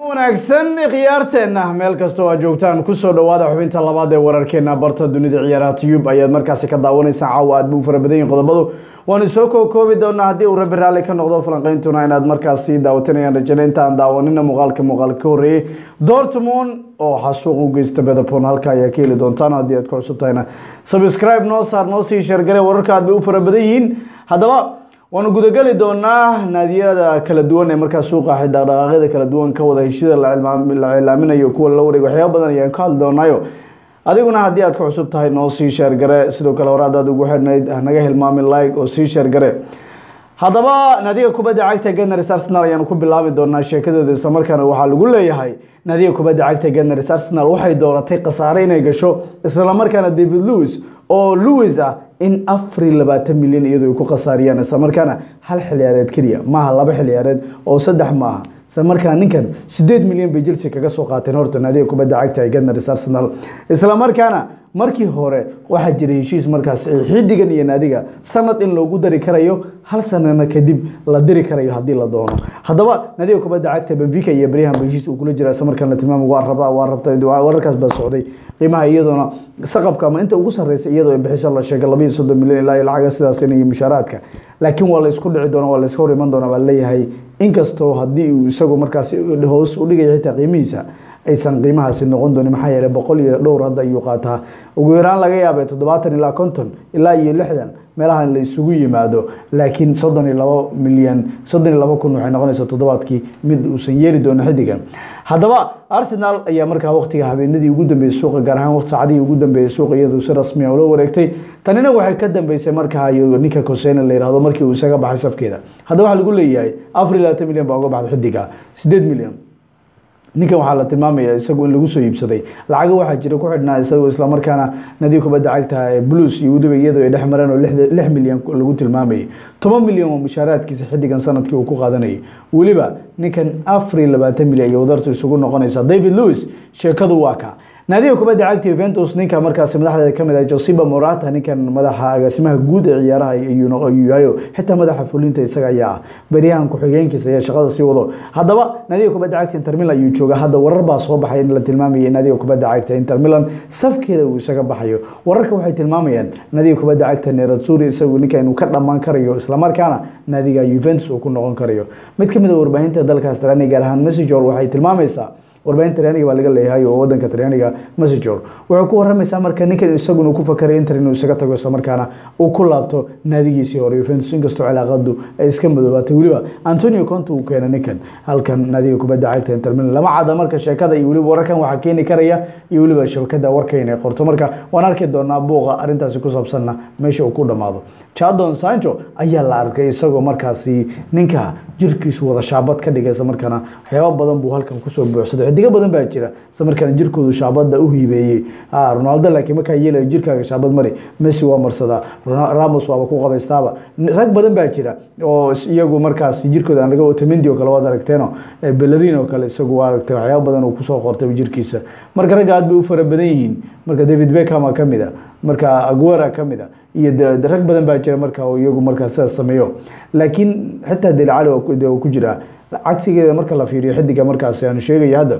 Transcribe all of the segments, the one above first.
wanaagsan khiyaarteena meel kastoo aad joogtaan kusoo dhawaada xubinta labaad ee wararkeena barta dunida ciyaaraha tube ayaad markaasi ka daawanaysaan caawa aad buu fara badan yihin qodobadu waanu soo kookoobi doonaa haddii uu rabbi raalli ka noqdo falanqeyntuna inaad markaasi daawatanayaan rajana intaan daawanina muuqaalka muuqaal ka horreeyey dortmund oo xasuuq u geysta bedapon halka ayaa ka heli doontaan haddii aad ku cusub tahayna subscribe noo saar noo sii sheergare wararka aad bay u fara badan yihiin haddaba waanu gudageli doonaa naadiyada kala duwan ee markaa suuqa dhaqdhaqaaqyada kala duwan ka wada heshida la cilaaminayo kuwa la wareeg waxyaaba badan ayaan ka hadli doonaayo adiguna haddii aad ku cusub tahay noo sii sheergare sidoo kale hore haddaad ugu xidhnayd hanaga hilmaamin like oo sii sheergare haddaba naadiga kubadda cagta ganars arsenal ayaanu ku bilaabi doonaa sheekadooda islamarkaana waxaa lagu leeyahay naadiga kubadda cagta ganars arsenal waxay dooratay khasaare inay gasho islamarkaana david lewis oo lewis ah in afar iyo labaatan milyan iyadoo ay ku khasaariyaan islamarkaana hal xilciyaareed keliya maaha laba xilciyaareed oo saddex maaha islamarkaa ninkan sideed milyan bay chelsea kaga soo qaateen horta naadiga kubadda cagta ee ganars arsenal islamarkaana markii hore waxaa jiray heshiis markaas xidigan iyo naadiga sanad in loogu dari karayo hal sanana kadib la diri karayo haddii la doono haddaba naadiga kubadda cagta benfica iyo beryahan ba heshiis uu kula jira islamarkaan la tilmaamo waa rabaa waa rabtay wararkaas baa socday qiimaha iyadoona saqafka ama inta ugu sarreysa iyadoo bixiso la sheegay laba iyo soddon milyan ilaa iyo lacaga sidaas iyo mushaaraadka laakiin waa la isku dhici doona waa la iska hor iman doona baa leeyahay inkastoo haddii uu isagu markaas hoos u dhigayo xitaa qiimihiisa aysan qiimahaasi noqon doonin maxaa yeeley boqol iyo dhowr hadda ayuu qaataa ugu yaraan laga yaabay toddobaatan ilaa konton ilaa iyo lixdan meelaha la isugu yimaado laakiin soddon iyo labo milyan soddon iyo labo kun waxay noqonaysaa toddobaadkii mid uusan yeeli doono xidigan haddaba arsenal ayaa markaa waktiga habeenadii ugu dambeeyey suuqa gaar ahaan waqti saacadihii ugu dambeeyey suuqa iyadoo si rasmi a ula wareegtay tanina waxay ka dambeysay markaa ninka cosena la yihahdo markii uu isaga baxay safkeeda haddaba waxaa lagu leeyahay afar iyo labaatan milyan baa uga baxday xidiga sideed milyan ninkan waxaa la tilmaamaya isagu in lagu soo iibsaday lacago waxaa jira ku xidhnaa isagoo islamarkaana nadiib kubadda cagta blues iyo weliba iyadoo ay dhex mareen oo lix milyan lagu tilmaamayay toban milyan oo mushaaraadkiisa xidigan sanadkii uu ku qaadanayay weliba ninkan afar iyo labaatan milyan iyo wadartu isugu noqonaysa david lewis sheekadu waa ka naadiga kubadda cagta Juventus ninka markaas madaxdeeda kamid ah Joseba Morata ninkan madaxa agaasimaha guud ee ciyaaraha ayuu yahay xitaa madaxa fulinta isaga ayaa ah bariyahan ku xigeenkiisa ayaa shaqada sii wado haddaba naadiga kubadda cagta Inter Milan ayuu jooga hadda warar baa soo baxay in la tilmaamayo naadiga kubadda cagta Inter Milan safkeeda uu isaga baxayo wararka waxay tilmaamayaan naadiga kubadda cagta Nerazzurri isagu ninka inuu ka dhamaan karayo isla markaana naadiga Juventus uu ku noqon karayo mid kamid ah warbaahinta dalkaas Talyaaniga gaar ahaan Messenger waxay tilmaamaysaa warbaahinta talyaaniga baa laga leeyahay oo wadanka talyaaniga messenger wuxuu ku waramaysaa marka ninkan isaguna ku fakaray inter inuu isaga tago isla markaana uu ku laabto naadigiisii hore Juventus inkastoo cilaaqadu ay iska madoobaatay weliba Antonio Conte uu keenay ninkan halkan naadiga kubadda cagta Inter Milan lama cada marka sheekada iyo weliba wararkan waxa keeni karaya iyo weliba shabakada warka inay qorto marka waan arki doonaa buuqa arintaasi ku saabsanna meesha uu ku dhamaado Jadon Sancho ayaa la arkay isagoo markaasi ninka jirkiisu wada shaabad ka dhigay isla markaana waxyaabo badan buu halkan kusoo buuxsaday xidigo badan baa jira isla markaana jirkoodu shaabada u hiibeeyey Ronaldo laakiin markaa yeelayo jirkaaga shaabad mari Messi waa marsadaa Ramos waaba ku qabaystaaba rag badan baa jira oo iyagu markaas jirkooda aan laga Otamendi oo kale waad aragteeno Bellerin oo kale isagu waa aragtay waxyaabo badan uu kusoo qortay jirkiisa marka ragga aad bay u fara badan yihiin marka David Beckham ka mid ah marka Aguero ka mid ah iyo rag badan baa jira marka oo iyagu markaa sidaas sameeyo laakiin xitaa Dele Alli oo ku jira cagsigeeda marka la fiiriyo xidiga markaas aan sheegayo hadda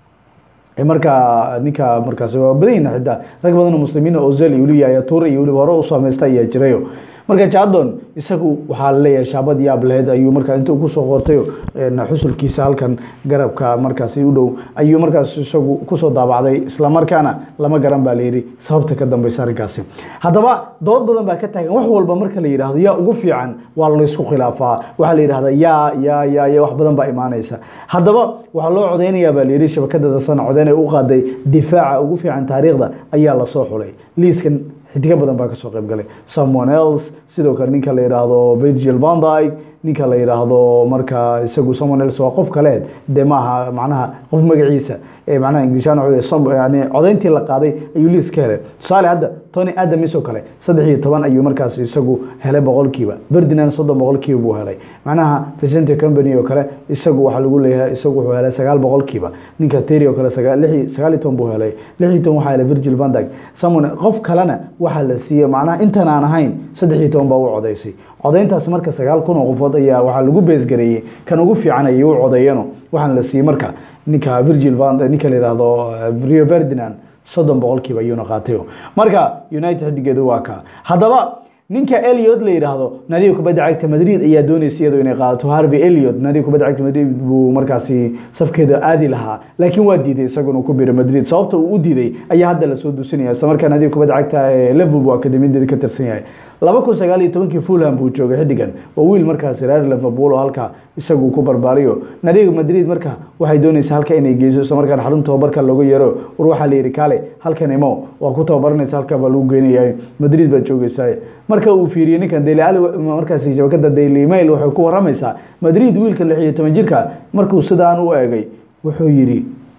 marka ninka markaas waa badan yihiin xitaa rag badan oo muslimiin oo Ozil iyo weliba Toure iyo weliba hore u sameystay ayaa jirayo marka Jadon isagu waxaa la leeyahay shaabad yaab lahayd ayuu markaa inta ku soo qortay xusulkiisa halkan garabka markaas u dhow ayuu markaas isagu kusoo daabacday isla markaana lama garan baa la yidhi sababta ka dambeysa arrinkaasi haddaba dood badan baa ka taagan wax walba marka la yidhaahdo yaa ugu fiican waa la isku khilaafaa waxaa la yidhahdaa yaa yaa yaa yaa wax badan baa imaanaysa haddaba waxaa loo codeynayaa baa la yidhi shabakada dasana codeyn ay u qaaday difaaca ugu fiican taariikhda ayaa lasoo xulay liiskan xidigo badan baa kasoo qayb galay someone else sidoo kale ninka la yidhaahdo Virgil van Dijk ninka la yidhaahdo marka isagu someone else waa qof kale dee maaha macnaha qof magaciisa ee macnaha inglishaan yani codeyntii la qaaday ayuu liis ka helay tusaale hadda tony adamis oo kale saddex iyo toban ayuu markaas isagu helay boqolkiiba ferdinand soddon boqolkiiba buu helay macnaha vicente company oo kale isagu waxaa lagu leeyahay isagu wuxuu helay sagaal boqolkiiba ninka terry oo kale sagaa- lix iyo- sagaal iyo toban buu helay lix iyo toban waxaa helay virgil van dyke samon qof kalena waxaa la siiyey macnaha intan aan ahayn saddex iyo toban baa u codaysay codayntaas marka sagaal kun oo qofood ayaa waxaa lagu beesgareeyey kan ugu fiican ayay u codeeyano waxaana la siiyey marka ninka virgil van ninka la yidhaahdo eh, rio ferdinand soddon boqolkiiba ayuuna qaatay marka united xidigeedu waa ka haddaba ninka eliot la yidhaahdo nadiga kubadda cagta madrid ayaa doonaysa iyadoo inay qaadato harvey eliot nadiga kubadda cagta madrid buu markaasi safkeeda aadi lahaa laakiin waa diiday isaguna uu ku biro madrid sababta uu u diiday ayaa hadda lasoo duusinaya isla markaa nadiga kubadda cagta ee liverpool buu akademiyadeeda ka tirsan yahay laba kun sagaal iyo tobankii fulham buu joogay xidigan waa wiil markaasi reer liverpool oo halka isagu ku barbaariyo nadiga madrid marka waxay doonaysaa halka inay geyso isla markaan xarun tababarka looga yeero war waxaa la yidhi kale halkan imo waa ku tababaranaysa halka baa lagu geynayaa madrid baad joogaysaa marka uu fiiriyey ninkan daily ali markaasi shabakada daily mail waxay ku waramaysaa madrid wiilka lix iyo toban jirka markuu sidaan u eegay wuxuu yidhi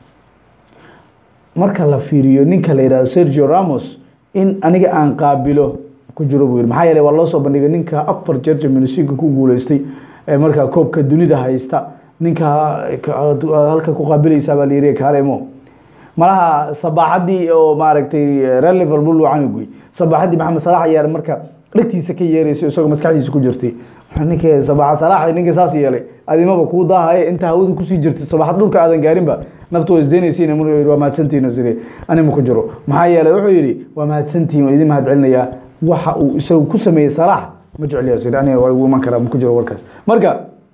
marka la fiiriyo ninka la yidhahdo sergio ramos in aniga aan qaabilo ku jiro buu yidhi maxaa yeelay waa loo soo bandhigay ninka afar jeer champions league ku guuleystay ee markaa koobka dunida haysta ninka halka ku qaabilaysaa baa la yidhi kaalemo malaha sabaaxadii oo maaragtay reer liverpool uu canuguy sabaaxadii maxamed salax ayaa marka dhegtiisa ka yeeraysa isagoo maskaxdiisa ku jirtay ninka sabaaxa salax ninka saas yeelay adimaba kuu daahaye inta hawada kusii jirtay sabaaxad dhulka aadan gaarinba naftu waa isdeynaysiin waa mahadsantihiin sidee anima ku jiro maxaa yeelay wuxuu yidhi waa mahadsantihiin waan idin mahad celinayaa waxa uu isagu ku sameeyey salax ma jecliya sida aniga waa igu iman karaa ma ku jiro warkaas marka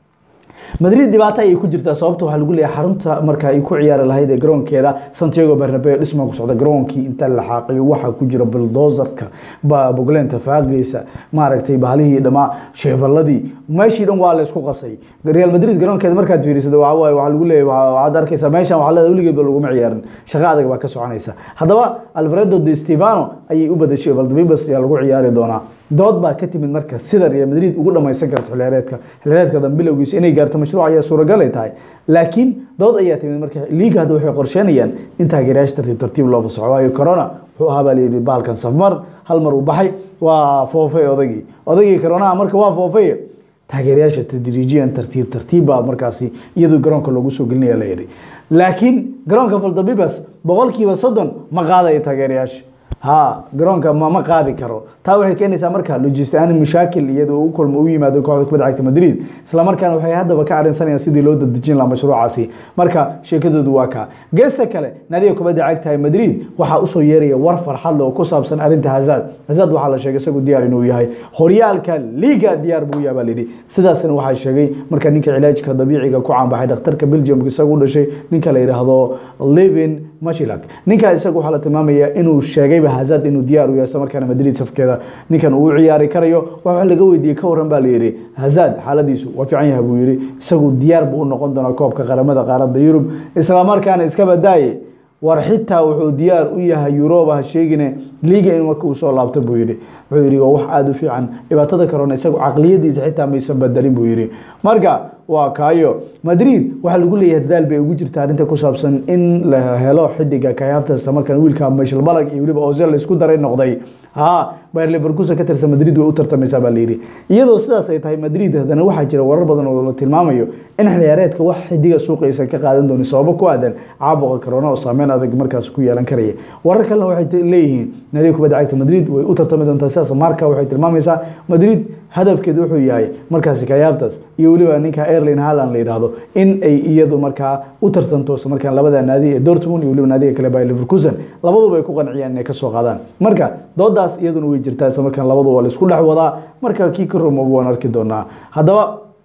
madrid dhibaato ayay ku jirtaa sababta waxaa lagu leeyahay xarunta marka ay ku ciyaari lahayd ee garoonkeeda santiago bernabeu dhismaa ku socda garoonkii inta la xaaqiyo waxaa ku jira buldozerka bogleenta faaqeysa maaragtay bahalihii dhamaa sheefaladii meeshii dhan waa la isku qasay real madrid garoonkeeda markaad fiirisado waxaa waaye waxaa lagu leeyahay waxaad arkaysaa meeshan waxaa leedahay weligeedba laguma ciyaarin shaqo adag baa ka soconaysa haddaba alfredo de stefano ayay u badashay valdebebas ayaa lagu ciyaari doonaa dood baa ka timid marka sida real madrid ugu dhamaysan karto xilheereedka xilheereedka dan bilowgiisa inay gaarto mashruuc ayaa suuragal ay tahay laakiin dood ayaa timid marka liiga hadda waxay qorsheynayaan in taageerayaasha tartiib tartiib loo fasaxo waayo corona wuxuu ahaa baa layidhi bahalkan safmar hal mar uu baxay waa foofay odagii odagii coronaha marka waa foofay taageerayaasha tadriijiyan tartiib tartiib baa markaasi iyadoo garoonka loogu soo gelinaya la yidhi laakiin garoonka valdebebas boqolkiiba soddon ma qaadayo taageerayaasha ha garoonka ma ma qaadi karo taa waxay keenaysaa marka logistaan mashaakil iyadoo u kulmo u yimaado kooxda kubadda cagta madrid isla markaana waxay haddaba ka arrinsanayaan sidii loo dadejin lahaa mashruucaasi marka sheekadoodu waa kaa geesta kale naadiga kubadda cagta madrid waxaa usoo yeeraya war farxad leh oo ku saabsan arrinta hazard hazard waxaa la sheegay isagu diyaar inuu yahay horyaalka liga diyaar buu yahay baa layidhi sidaasna waxaa sheegay marka ninka cilaajka dabiiciga ku caanbaxay dhakhtarka belgium isagu u dhashay ninka la yidhaahdo levin mashilak ninkaa isaga waxaa la tilmaamaya inuu sheegayba hazard inuu diyaar u yahay isla markaana madrid safkeeda ninkan uu u ciyaari karayo waxa laga weydiiyey ka waran baa la yidhi hazard xaaladiisu waa fiican yahay buu yidhi isagu diyaar buu u noqon doonaa koobka qaramada qaaradda yurub isla markaana iska badaaye war xitaa wuxuu diyaar u yahay yuroba ha sheegine liga in marka uu soo laabto buu yidhi wuxuu yidhi waa wax aada u fiican dhibaatada corona isagu caqliyadiisa xitaa maysan bedelin buu yidhi marka waa kaayo madrid waxaa lagu leeyahay dadaal bay ugu jirta arrinta ku saabsan in la helo xidiga kayabtas markan wiilka mashal balag iyo weliba ozel la isku daray noqday ha bayer leverkusen ka tirsan madrid way u tartamaysaa baa layidhi iyadoo sidaas ay tahay madrid haddana waxaa jira warar badan oo la tilmaamayo in xiliyaareedka wax xidiga suuqaysa ka qaadan dooni sababo ku aadan caabuqa corona oo saameyn adag markaas ku yeelan karaya warar kalena waxay leeyihiin nadiga kubadda cagta madrid way u tartami doontaa sidaas marka waxay tilmaamaysaa madrid hadafkeedu wuxuu yahay markaasi kayabtas iyo weliba ninka airlin haland la yidhaahdo in ay iyadu markaa u tartanto isla markaan labada naadi ee dortmund iyo weliba naadiga kale by leverkusen labaduba ay ku qanciyaan inay kasoo qaadaan marka doodaas iyaduna way jirtaa isla markaan labadu waa la isku dhex wadaa marka kii ka rumoobo waan arki doonaa haddaba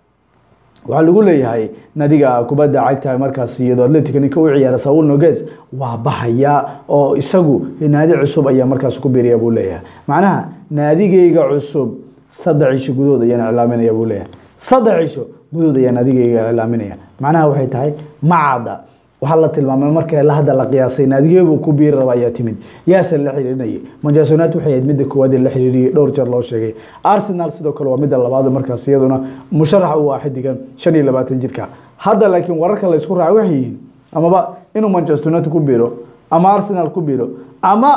waxaa lagu leeyahay nadiga kubadda cagta markaas iyadoo atletica ninka u ciyaara saul noges waa baxaya oo isagu naadi cusub ayaa markaas ku biiraya buu leeyahay macnaha naadigeyga cusub saddex cisho gudahood ayaan iclaaminaya buu leeyahay saddex cisho gudahood ayaan adigeyga iclaaminaya macnaha waxay tahay macada waxaa la tilmaamay marka la hadda la qiyaasay naadigeebuu ku biiri raba ayaa timid yaase la xiriirinayay manchester united waxay ahayd midda koowaad ee la xiriiriyey dhowr jeer loo sheegay arsenal sidoo kale waa midda labaad markaas iyaduna musharax u ah xidigan shan iyo labaatan jirka hadda laakiin wararka la isku raacay waxay yihiin amaba inuu manchester united ku biiro ama arsenal ku biiro ama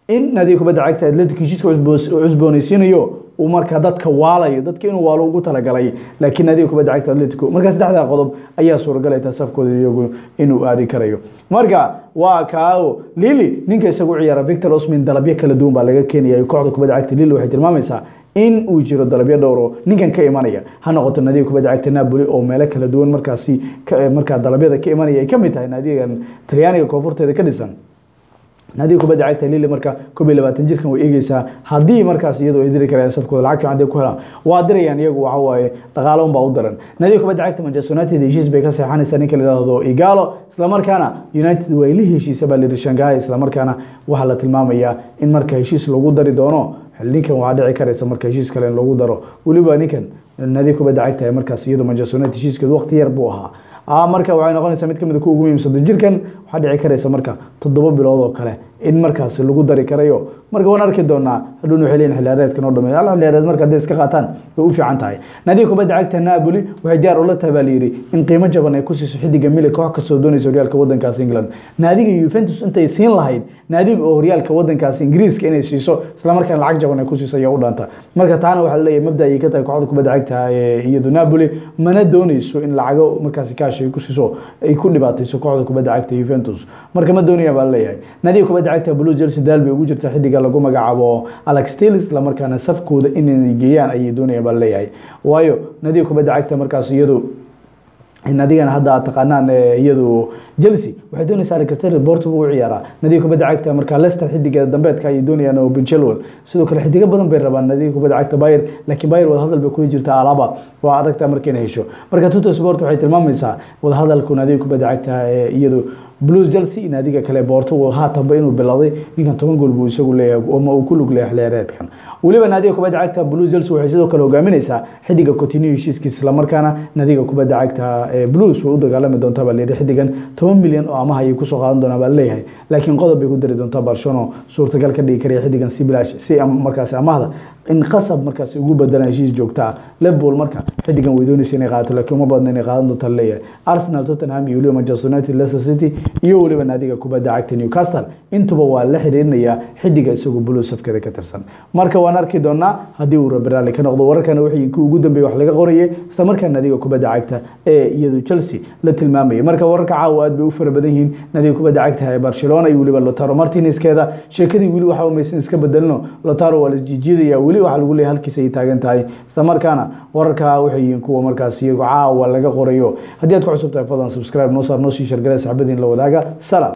in naadiga kubadda cagta atletic heshiiska cusboonaysiinayo uu markaa dadka waalayo dadka inuu waalo ugu talagalay laakiin naadiga kubadda cagta atletico marka saddexdaa qodob ayaa suuragalay taa safkooda iyagu inuu aadi karayo marka waa kao lili ninka isagu ciyaara victor osmin dalabyo kala duwan baa laga keenaya kooxda kubadda cagta lili waxay tilmaamaysaa in uu jiro dalabyo dhowro ninkan ka imanaya ha noqoto naadiga kubadda cagta napoli oo meelo kala duwan markaasi markaa dalabyada ka imanaya ay kamid tahay naadigan talyaaniga koonfurteeda ka dhisan naadiga kubadda cagta lili marka koob iyo labaatan jirkan way eegeysaa haddii markaas iyadoo ay diri karayaan safkooda lacag fiican ku helaan waa dirayaan iyagu waxa waaye dhaqaalo unbaa u daran naadiga kubadda cagta manchester united heshiis bay ka seexanaysaa ninka la yidhaahdo igalo islamarkaana united way la heshiisa baa layidhi shanghai islamarkaana waxaa la tilmaamayaa in marka heshiis lagu dari doono ninkan waxaa dhici karaysa marka heshiis kale in lagu daro weliba ninkan naadiga kubadda cagta markaas iyadoo manchester united heshiiskeedu waqti yar buu ahaa marka waxay noqonaysaa mid kamid ku ugu muhiimsan jirkan waxaa dhici karaysa marka toddoba bilood oo kale in markaas lagu dari karayo marka waan arki doonaa hadhuun waxay leeyihin xiliyaareedkan oo dhameeyo hal xiliyaareed marka hadday iska qaataan way u fiican tahay naadiga kubadda cagta Napoli waxay diyaar ula tahay baa layidhi in qiimo jaban ay ku siiso xidiga Milik koox kasoo doonaysa horyaalka wadankaas England naadiga Juventus intay siin lahayd naadiga oo horyaalka wadankaas Ingiriiska inay siiso isla markaana lacag jaban ay ku siiso ayaa u dhaanta marka taana waxaa leeyahay mabda ay ka tahay kooxda kubadda cagta ee iyadu Napoli mana doonayso in lacago markaas kaash ay ku siiso ay ku dhibaatayso kooxda kubadda cagta Juventus marka ma doonaya baa leeyahay naadiga kubadda cagta Blue Chelsea daal bay ugu jirtaa xidiga lagu magacaabo Alex Telles isla markaana safkooda inay geeyaan ayay doonayaan baa leeyahay waayo naadiga kubadda cagta markaas iyadu nadigana hadda aad taqaanaan iyadu Chelsea waxay doonaysaa Alex Telles Portugal u ciyaara nadiga kubadda cagta marka Leicester xidiga dambeedka ay doonayaan oo Ben Chilwell sidoo kale xidiga badan bay rabaan nadiga kubadda cagta Bayern laakiin Bayern wada hadal bay kula jirtaa Alaba waa adagtaa markay hesho marka Tutto Sport waxay tilmaamaysaa wada hadalku nadiga kubadda cagta iyadu blues chelsea naadiga kale Portugal haatanba inuu bilowday ninkan toban gool buu isagu leeyahay ama uu ku lug leeyahay xilliyeedkan weliba naadiga kubadda cagta blues chelsea waxay sidoo kale hogaaminaysaa xidiga Coutinho heshiiskiisa isla markaana naadiga kubadda cagta blues way u dagaalami doontaa baa leeyahay xidigan toban milyan oo amaha ayay kusoo qaadan doonaa baa leeyahay laakiin qodob bay ku dari doontaa Barcelona suurtagal ka dhigi karaya xidigan si bilaash si markaasi amahda in qasab markaasi ugu bedelaan heshiis joogta ah Liverpool marka xidigan way doonaysaa inay qaadato laakiin uma badna inay qaadan doonto leeyahay Arsenal Tottenham iyo weliba Manchester United Leicester City iyo weliba naadiga kubadda cagta Newcastle intuba waa la xiriirinayaa xidiga isagu buluus safkeeda ka tirsan marka waan arki doonaa haddii uu Rabirali ka noqdo wararkana wixii ku ugu dambeeyay wax laga qorayay isla markaa naadiga kubadda cagta ee iyadu Chelsea la tilmaamayay marka wararka caawa aad bay u fara badan yihiin naadiga kubadda cagta ee Barcelona iyo weliba Lautaro Martinez keeda sheekadii weli waxa uu maysan iska bedelno Lautaro waa la jijiidaya weli waxa lagu leeyahay halkiisa ay taagan tahay isla markaana wararka waxay yihiin kuwa markaas iyagu caawa laga qorayo haddii aad ku cusub tahay fadlan subscribe noo saar noo sii shargalay saxbadiin la wadaaga salaam